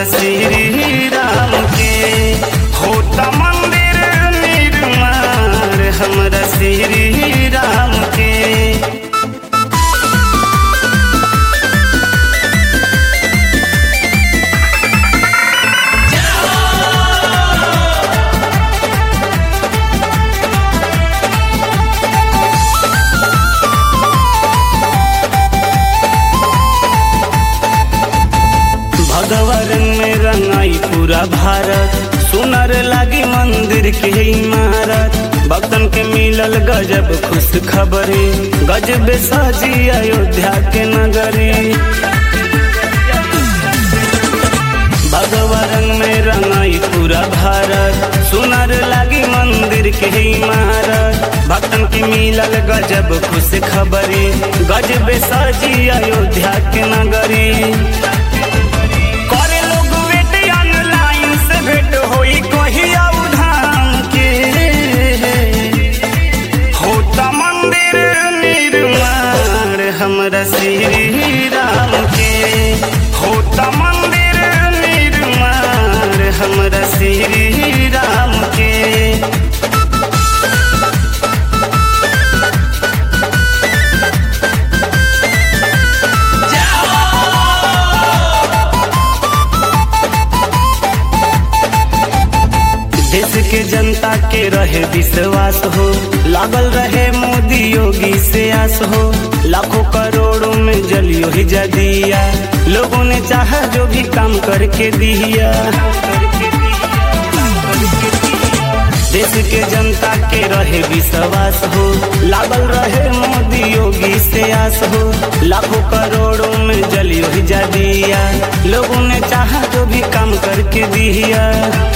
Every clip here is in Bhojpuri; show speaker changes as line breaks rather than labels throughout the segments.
हमरा श्री राम के होता मंदिर निर्माण हमरा श्री राम के भगवान में रंगाई पूरा भारत सुनर लागी मंदिर के इमारत भक्तन के मिलल गजब खुश खबरी गजब साजी अयोध्या के नगरी भगवान में रंगाई पूरा भारत सुनर लागी मंदिर के इमारत भक्तन के मिलल गजब खुश खबरी गजब साजी अयोध्या के नगरी करे लोग वेट ऑनलाइन से भेंट होई कहिया उधाम के होता मंदिर निर्माण हमरा श्री राम के होता मंदिर निर्माण हमरा श्री राम के देश के जनता के रहे विश्वास हो लागल रहे मोदी योगी से आस हो लाखों करोड़ों में जलियो ही जा दिया लोगों ने चाहा जो भी काम करके दिया देश के जनता के रहे विश्वास हो लागल रहे मोदी योगी से आस हो लाखों करोड़ों में जलियो ही जा दिया लोगों ने चाहा जो भी काम करके दिया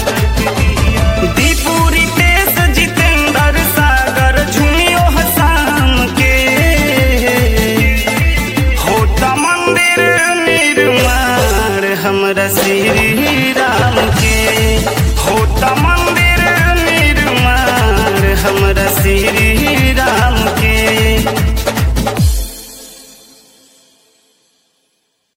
दीपुरी पेश जितेंद्र सागर झुमियो हसाम के होता मंदिर निर्माण हमरा श्री राम के होता मंदिर